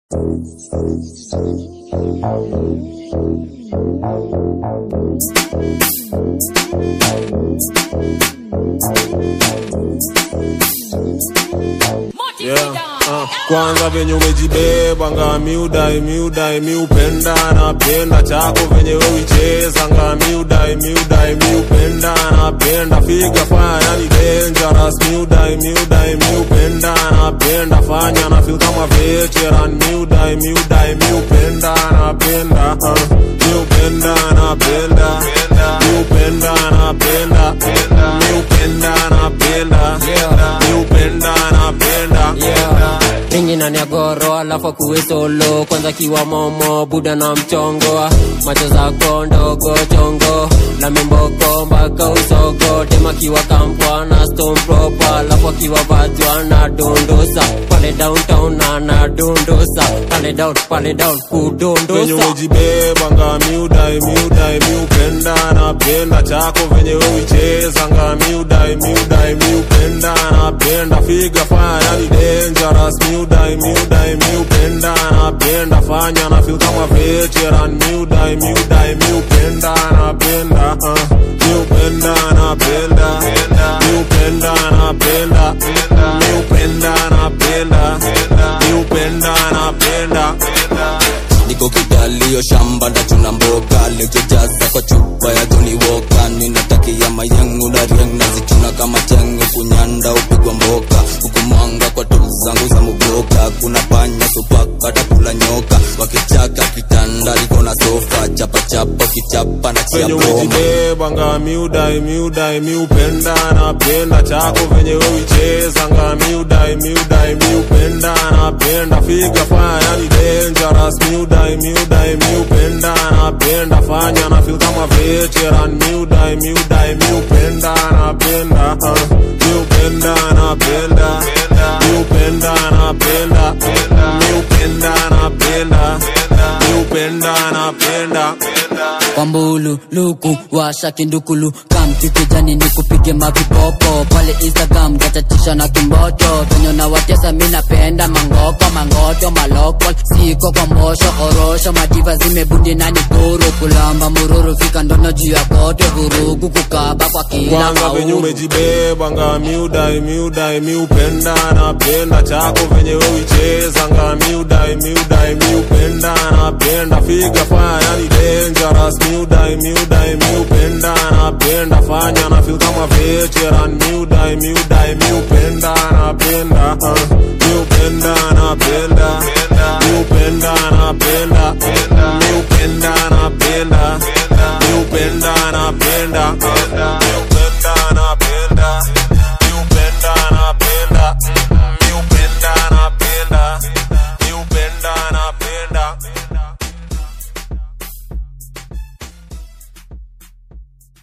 Yeah, uh, kwanza venye umejibeba nga miudai miudai miupenda napenda chako venye wewicheza nga miudai miudai miupenda napenda figa fanya ni dangerous miudai miudai miupenda napenda fanya na feel kama veteran miudai miudai miupenda napenda uh, miupenda napenda miupenda napenda miupenda napenda miupenda napenda ringi na nyagoro alafu akuwe solo kwanza kiwa momo buda na mchongo macho zako ndogo chongo na mimboko mpaka usogo tema kiwa kampwa na stone proper alafu akiwa vatwa na dondosa pale downtown na na dondosa pale down pale down venye kudondosa umejibeba nga miudai miudai miupenda napenda chako venye wewicheza nga miudai miudai miupenda napenda figa fanya ni dangerous miudai miudai miupenda napenda fanya na feel kama veteran miudai miudai miupenda napenda uh, miupenda napenda miupenda napenda miupenda napenda miupenda napenda niko kidalio shamba ndachuna mboga lejojaza kwa chupa ya Johnny Walker ninatakia mayangu na riang nazichuna kama chengo kunyanda upigwa mboka hukumanga kwa tu zangu za mubloka kuna panya supaka takula nyoka wakichaka kitanda liko na sofa chapa chapa kichapa na chia venye broma umejibeba nga miudai miudai miupenda napenda chako venye wewicheza nga miudai miudai miupenda napenda figa fanya ni dangerous miudai miudai miupenda napenda fanya na feel kama veteran miudai miudai miupenda napenda uh, miupenda napenda miupenda napenda miupenda napenda miupenda napenda kwambulu luku washa kindukulu kamtikijani ni kupige mavipopo pale instagram gatatisha na kimboto venye na watesa mi napenda mangoko mangoto malokol siko kwa mbosho orosho madiva zimebundi na nikuru kulamba mururu fika ndono juu ya kote vurugu kukaba kwa kila kwanza venye mauru umejibeba nga miudai miudai miupenda napenda chako venye wewicheza nga miudai miudai miupenda napenda figa fanya ni dangerous miudai miudai miupenda napenda fanya na feel kama veteran miudai miudai miupenda napenda uh, miupenda napenda miupenda napenda miupenda napenda miupenda napenda